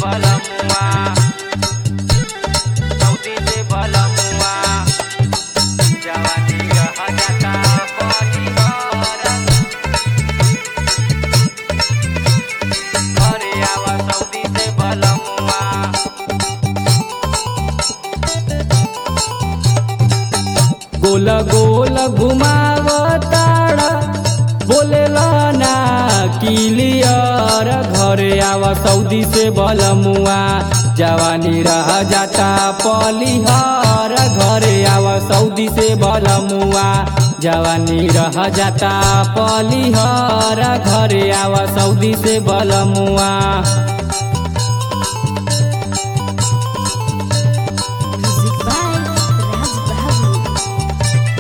बलमुआ सऊदी से बलमुआ जवानी रह जाता परिवार घरे आवा सऊदी से बलमुआ गोल गोल घुमावताड़ा बोलेला ना किलियर घरे आवा सऊदी से बलमुआ जवानी रह जाता पलिहर घरे आवा सऊदी से बलमुआ जवानी रह जाता पलिहर घरे आवा सऊदी से बलमुआ Music by Raj Bahadur.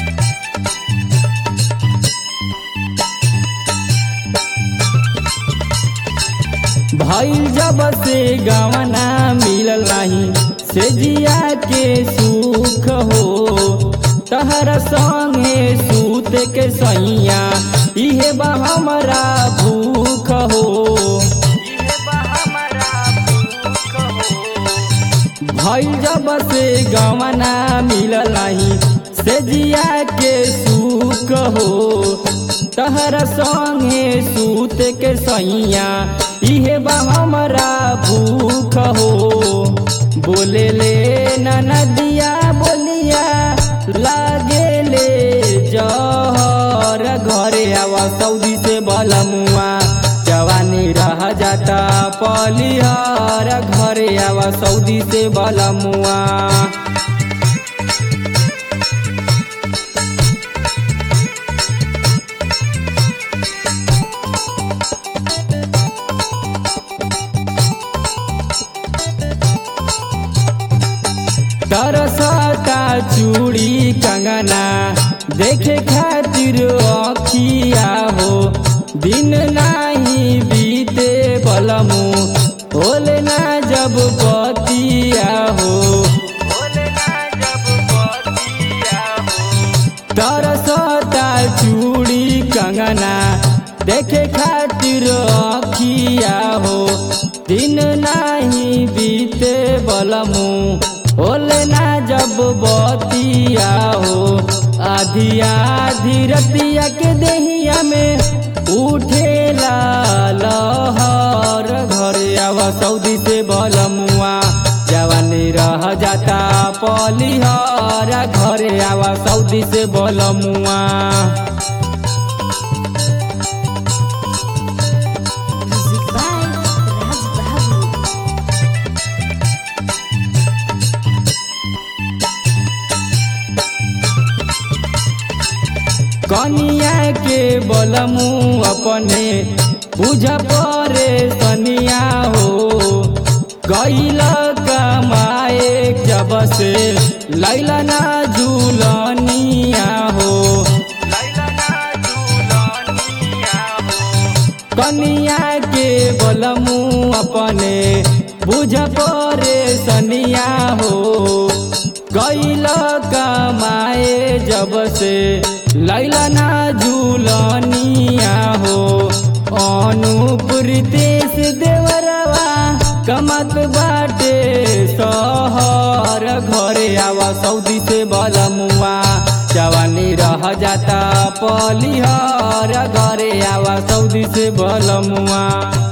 भइल जब से गवना मिलल नहीं से जिया के सुख हो तहर संगे सूत के सैया इहे बा हमरा भूख हो इहे बा हमरा भूख हो भइल जब से गवना मिलल नहीं से जिया के सुख हो तहर संगे सूत के सैया इहे बा हमरा भूख हो बोले ले नदिया बोलिया लागे ले जहर घरे आवा सऊदी से बलमुआ जवानी रह जाता पलिहर घरे आवा सऊदी से बलमुआ तरसता चूड़ी कंगना देखे खातिर अखिया हो दिन नाही बीते बलमु होले ना जब बतिया हो होले ना जब बतिया हो तरसता चूड़ी कंगना देखे खातिर अखिया हो दिन नाही बीते बलमु होले ना जब बतिया हो आधी आधी रतिया के देहिया में उठेला लहर घरे आवा सऊदी से बलमुआ जवानी रह जाता पलिहर घरे आवा सऊदी से बलमुआ Music by Raj Bahadur. कनिया के बलमु अपने बुझ परे सनिया हो गैल कमाए जब से लैला ना झूलनिया हो लैला ना झूलनिया हो कनिया के बलमु अपने बुझ परे सनिया हो गैल कमाए जब से लैला ना झूलनिया हो अनुप्रीतेश देवरवा कमत बाटे सहर घरे आवा सऊदी से बलमुआ जवानी रह जाता पलिहर घरे आवा सऊदी से बलमुआ